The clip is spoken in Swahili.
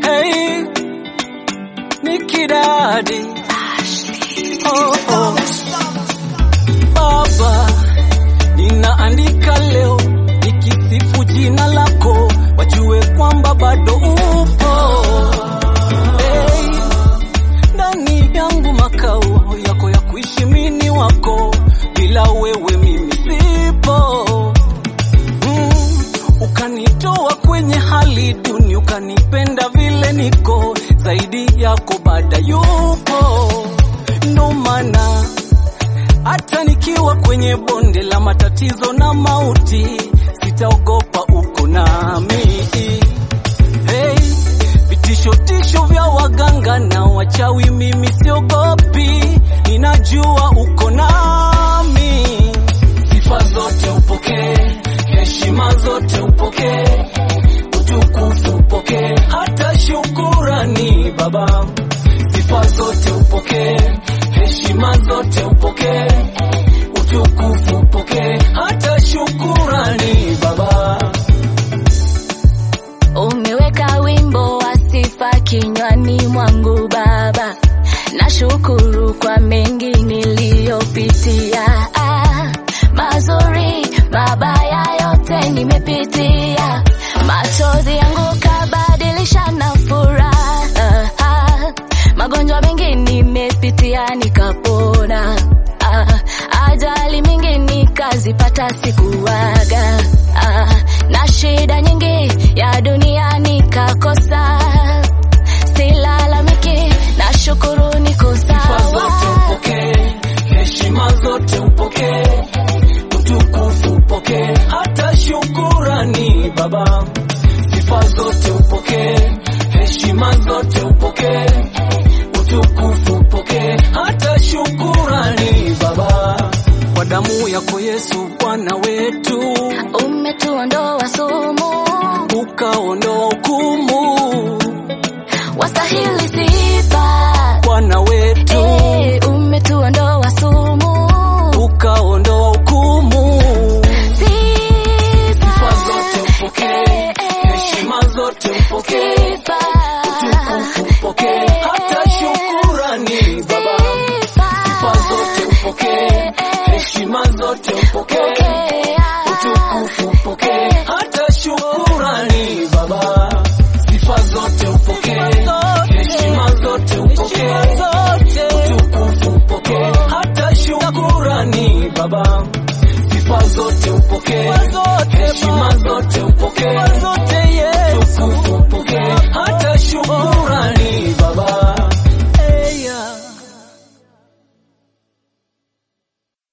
Hey, Nikidadi. Oh, oh. Baba, ninaandika leo nikisifu jina lako, wajue kwamba bado upo. Hey, ndani yangu makao yako ya kuishi mini wako, bila wewe mimi sipo. Mm, ukanitoa kwenye hali duni, ukanipenda vile niko, zaidi yako bada yupo. Ndo maana hata nikiwa kwenye bonde la matatizo na mauti, sitaogopa, uko nami. Hey, vitisho tisho vya waganga na wachawi, mimi siogopi, ninajua uko nami. Sifa zote upokee, heshima zote upokee, utukufu upokee, hata shukurani Baba. Sifa zote upokee, heshima zote upokee, utukufu upokee, hata shukurani Baba. Umeweka wimbo wa sifa kinywani mwangu Baba, nashukuru kwa mengi niliyopitia, Ah, mazuri mabaya yote nimepitia, machozi yangu kabadilisha na furaha, Ah, magonjwa mengi nimepitia nikapona, Ah, ajali mingi nikazipata sikuwaga, Ah, na shida nyingi ya dunia nikakosa, silalamiki, nashukuru niko Sifa zote sawa. upokee, heshima zote upokee, utukufu upokee, hata shukurani Baba. Sifa zote upokee, heshima zote upokee, utukufu upokee, hata shukurani Baba. Kwa damu yako Yesu Bwana wetu, Umetuondoa sumu, ukaondoa hukumu, wastahili sifa. Bwana wetu, Eh, umetuondoa sumu, ukaondoa hukumu. sifa. Sifa zote upokee, heshima zote upokee, Sifa. utukufu upokee, hata shukurani Baba. Sifa zote upokee, heshima zote upokee, utukufu upokee, hata shukurani Baba. Sifa zote upokee, heshima zote upokee, utukufu upokee, hata shukurani Baba. Sifa zote upokee, heshima